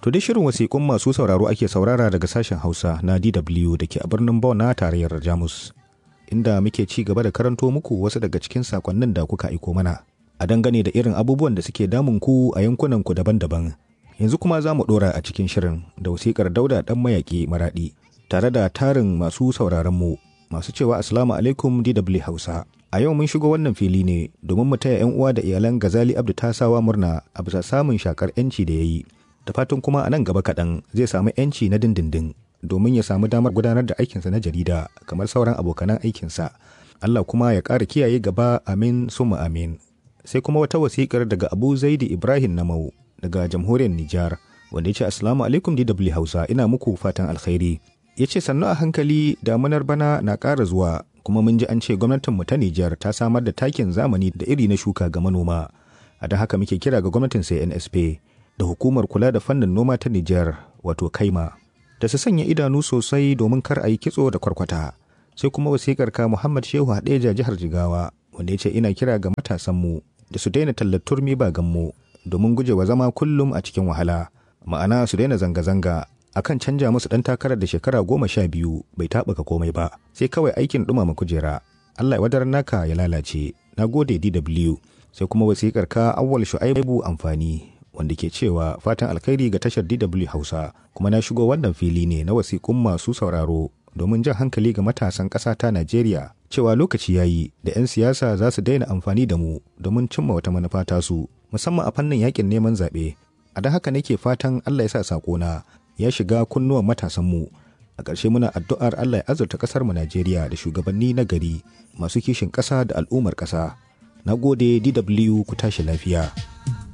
To dai shirin wasiƙun masu sauraro ake saurara daga sashen Hausa na DW da ke a birnin Bonn na tarayyar Jamus. Inda muke ci gaba da karanto muku wasu daga cikin sakonnin da kuka aiko mana. A dangane da irin abubuwan da suke damun ku a yankunan ku daban-daban. Yanzu kuma za mu ɗora a cikin shirin da wasiƙar Dauda ɗan mayaƙi maraɗi tare da tarin masu sauraron mu masu cewa Assalamu alaikum DW Hausa. A yau mun shigo wannan fili ne domin mu taya 'yan uwa da iyalan Gazali Abdu Tasawa murna a bisa samun shakar 'yanci da ya yi. Da fatan kuma a nan gaba kaɗan zai samu 'yanci na dindindin domin ya samu damar gudanar da aikinsa na jarida kamar sauran abokanan aikinsa. Allah kuma ya ƙara kiyaye gaba amin summa amin. Sai kuma wata wasiƙar daga Abu Zaidi Ibrahim Namau daga jamhuriyar Nijar wanda ya ce Assalamu alaikum DW Hausa ina muku fatan alkhairi. Ya ce sannu a hankali damunar bana na ƙara zuwa kuma mun ji an ce gwamnatinmu ta Nijar ta samar da takin zamani da iri na shuka ga manoma. A don haka muke kira ga gwamnatin CNSP da hukumar kula da fannin noma ta Nijar wato Kaima da su sanya idanu sosai domin kar a yi kitso da kwarkwata. Sai kuma wasikar ka Muhammad Shehu Hadeja jihar Jigawa wanda ya ce ina kira ga matasanmu da su daina tallar turmi ba gammo domin gujewa zama kullum a cikin wahala. Ma'ana su daina zanga-zanga akan canja musu ɗan takarar da shekara goma sha biyu bai taɓuka komai ba sai kawai aikin ɗumama kujera Allah ya wadar naka ya lalace na gode DW sai kuma wasikar ka awwal shu'aibu amfani wanda ke cewa fatan alkhairi ga tashar DW Hausa kuma na shigo wannan fili ne na wasikun masu sauraro domin jan hankali ga matasan ƙasa ta Najeriya cewa lokaci yayi da 'yan siyasa za su daina amfani da mu domin cimma wata manufa tasu musamman a fannin yakin neman zaɓe a da haka nake fatan Allah ya sa sakona ya shiga kunnuwan matasanmu a ƙarshe muna addu'ar Allah ya azurta ƙasarmu Najeriya da shugabanni na gari masu kishin ƙasa da al'ummar ƙasa. Na gode DW ku tashi lafiya.